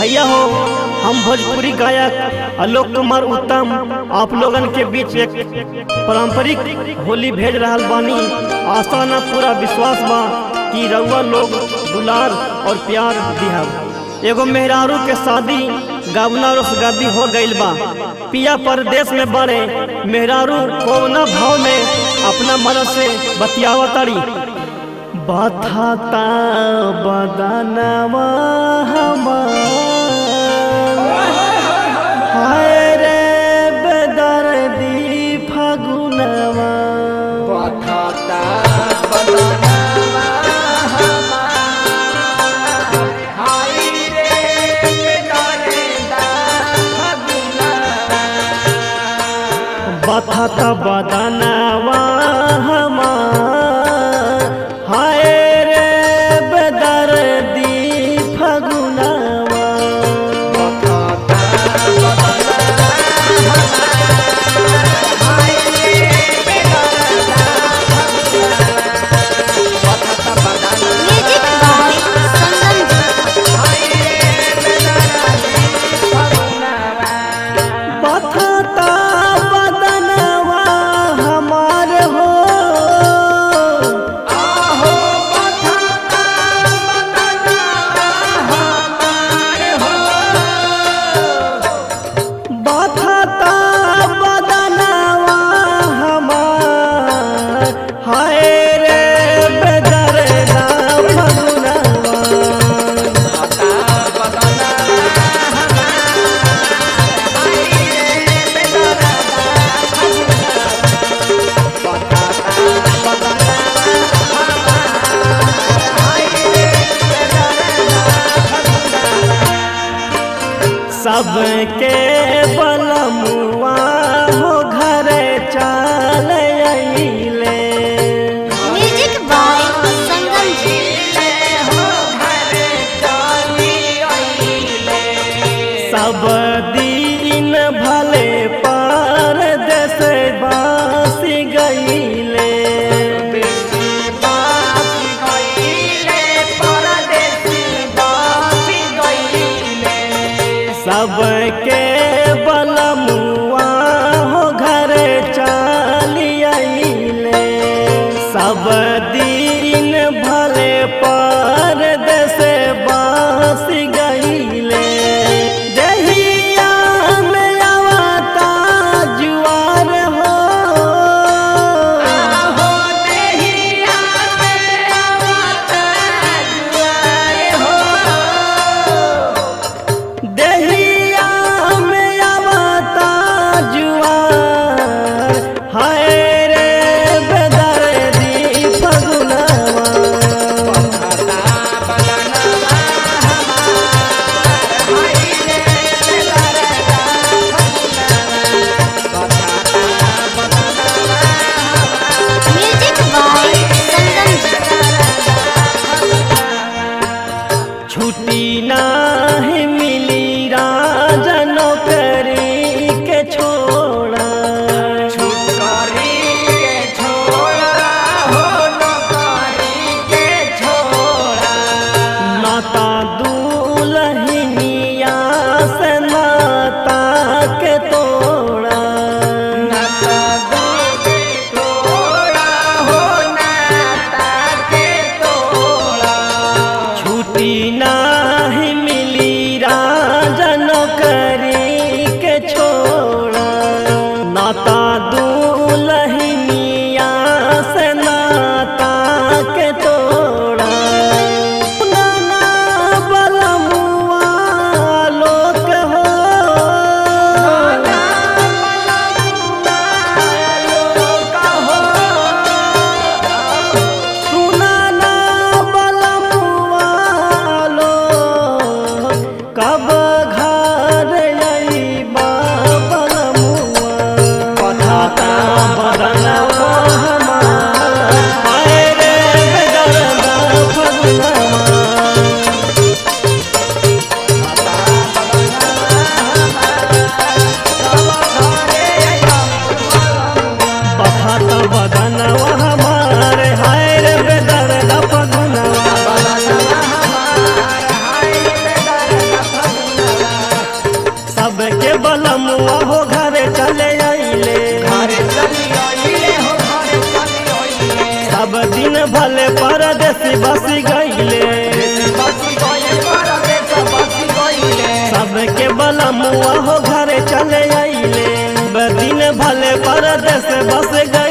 भैया हो हम भोजपुरी गायक आलोक कुमार उत्तम आप लोगन के बीच एक पारंपरिक होली भेज रहल बानी आशा ना पूरा विश्वास बा कि रउआ लोग दुलार और प्यार दिहब एगो मेहरारू के शादी गावना रोसगादी हो गइल बा पिया परदेश में बड़े मेहरारू कोना भाव में अपना मन से बतियावतारी बथाता बदनवा हमार हाय रे बेदर्दी फगुनवा बथाता बदनवा हमार हाय रे बेदर्दी फगुनवा म्यूजिक बाय संगम जी बथाता बदनवा हमार हो बथाता बदनवा हमार हाय रे बेदर्दा फगुनवा सबके बलमुआ हो घर चल अइले म्यूजिक बाय संगम जी सब दिन भले पर देश बास गईले सबके बलमुआ हो घर चल अइले सब दिन भले पर देश बास गईले दहिया में आवता जुआर हो दहिया में आवता जुआर हाय रे बेदर्दी फगुनवा म्यूजिक बाय संगम जी छुट्टी नाही मिली राजनो करी के छोड़ा नाता दुलहिनिया से नाता के तोड़ा छुट्टी नाही मिली बलमुआ हो घरे चले आइले घरे चली आइले हो घरे चली आइले सब दिन भले परदेसी बसी गईले बसी गइले परदेस बसी गइले सबके बलमुआ हो घरे चले आइले सब दिन भले परदेस बस गईले